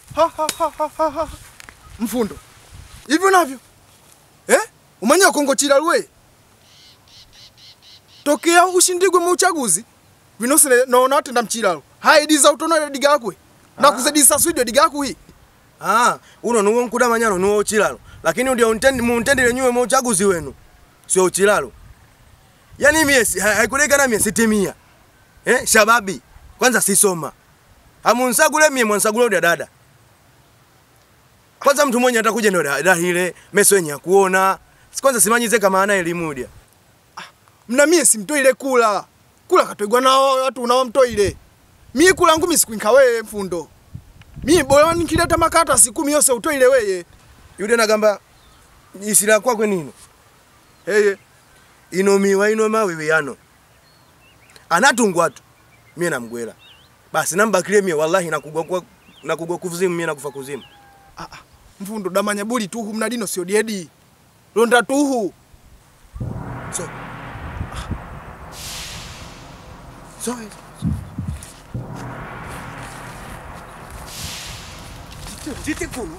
Ha, ha, ha, ha, ha, ha. Mfundo. Hivyo navyo. Eh? Umanya Kongo chilalwe. Tokea ushindigwe mu uchaguzi. Vinosele naona atenda mchilalo. Haidiza utonole digakwe. Na kuzedisa swidi digakwe hii. Ah, uno nuwo nkuda manyano nuwo uchilalo. Lakini ndio untendi muntendile nyuwe mu uchaguzi wenu. Sio uchilalo. Yaani mie si- ha- haikulekana mie sitimia. Eh, shababi. Kwanza sisoma. Hamunsagule mie mwansagule udia dada. Kwanza mtu mwenye atakuja ndio dada ile meso yenye ya kuona. Si Kwanza simanyize kama ana elimu udia. Mna mie simtoile kula. Kula katwegwa nao watu unao mtoile. Mie kula ngumi sikuinka wewe mfundo. Mie bora nikileta makata sikumi yose utoile weye. Yude nagamba isira kwakwe nino. Heye. Inomiwa inoma wewe yano. Anatungwa tu. Mie namgwela. Basi nambakilie mie wallahi nakugwa kwa nakugwa kuzimu mie nakufa kuzimu. Ah, ah, mfundo damanya buli tuhu mnadino sio diedi. Londa tuhu. So. So. Zite kulu.